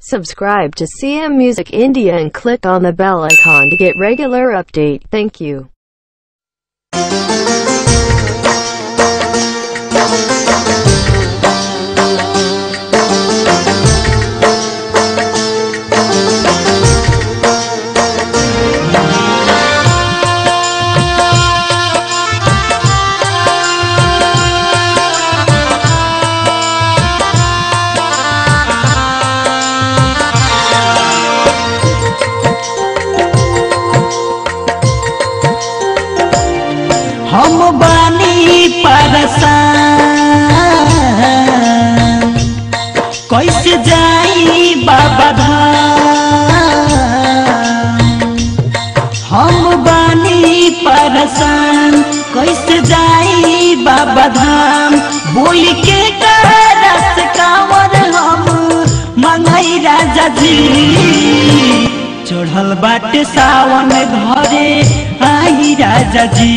Subscribe to CM Music India and click on the bell icon to get regular update. Thank you. हम बानी परसान कैसे जाई बाबा धाम हम बानी परसान कैसे जाई बाबा धाम बोल के रस कांवर हम मंगई राजा जी चढ़ल बाटे सावन घरे आई राजा जी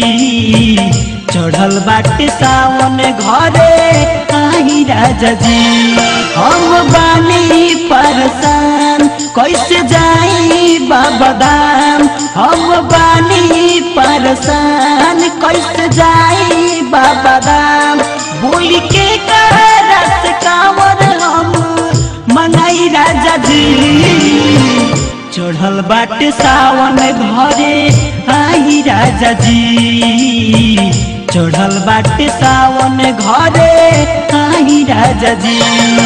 चढ़ल बाटे सावन घरे आई राजा जी हम बानी परसान कैसे जाई बाबा धाम हम बानी परसान कैसे जाई बाबा धाम बोल के रस कांवर हम मंगाई राजा जी चढ़ल बाटे सावन घरे आई राजा जी चढ़ल बाटे सावन घरे आई राजा जी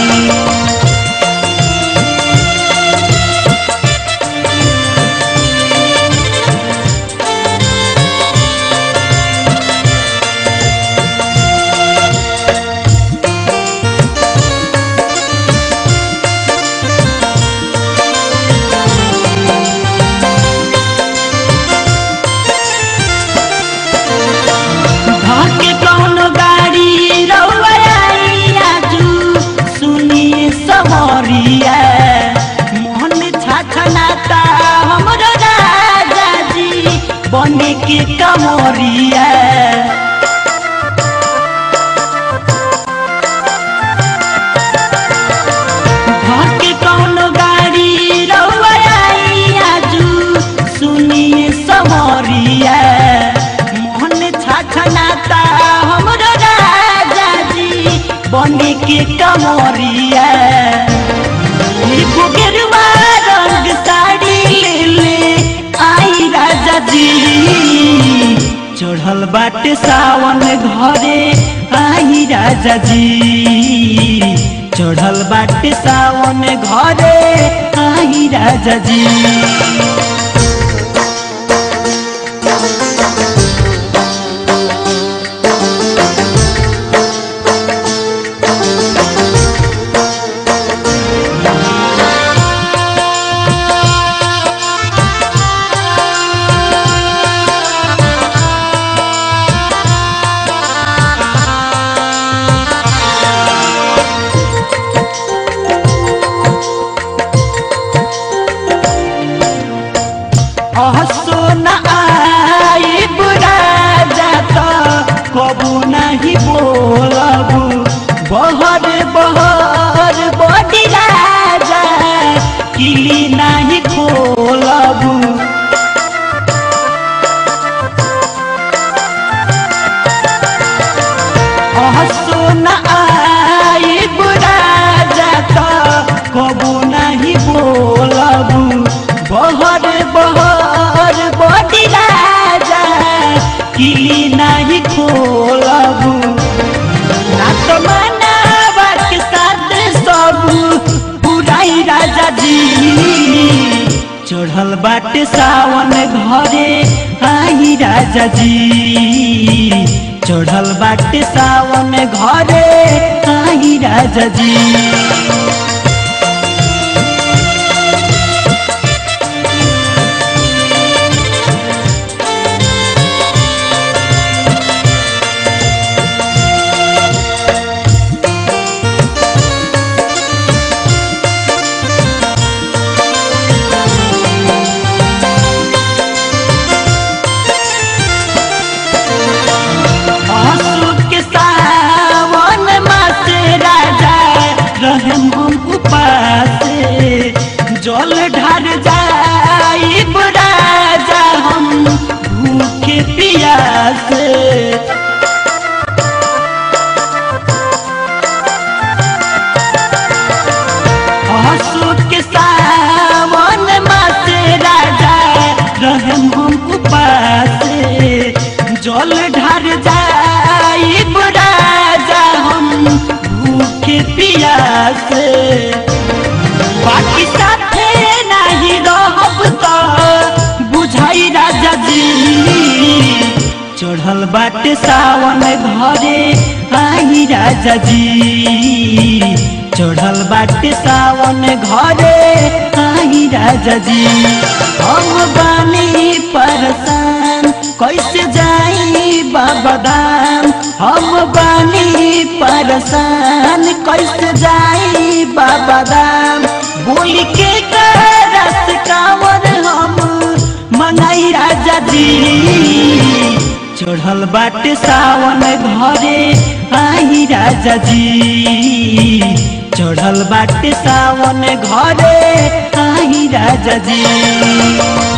धके कौनो गाड़ी रउआ आई आजू सुनिए सवरिया मोहन छाछनाता हमरो राजा जी बने के कमरिया धके कौनो गाड़ी रउआ आई आजू सुनिए सवरिया मोहन छाछनाता हमरो राजा जी बने के कमरिया एगो गेरुआ रंग साड़ी ले ले आई राजा जी चढ़ल बाटे सावन घरे आई राजा जी चढ़ल बाटे सावन घरे आई राजा जी हसो न आई बुरा जाता कबू नहीं बोलबू बहर बहर बड़ी राजा किली नहीं खोलबू हसो न आई बुरा जाता कबू नहीं बोलबू बहर बहर बड़ी राजा किली नहीं खोलबू ना तो मनावा के साथ सब बुराई राजा जी चढ़ल बाटे सावन घरे आई राजा जी चढ़ल बाटे सावन घरे आई राजा जी आंसू के सावन मास राजा से हंसू के सावन मासे राजा रहम हम उपास जल ढार जाई राजा हम भूखे पियास बाकी साथे नहीं रहब तो बुझाई राजा जी चढ़ल बाटे सावन घरे आई राजा जी चढ़ल बाटे सावन घरे आई राजा जी हम बानी परेशान कैसे जाई बाबा धाम हम बानी परेशान कैसे जाई बाबा धाम बोल के रस कांवर हम मनाई राजा जी चढ़ल बाटे सावन घरे आई राजा जी चढ़ल बाटे सावन घरे आई राजा जी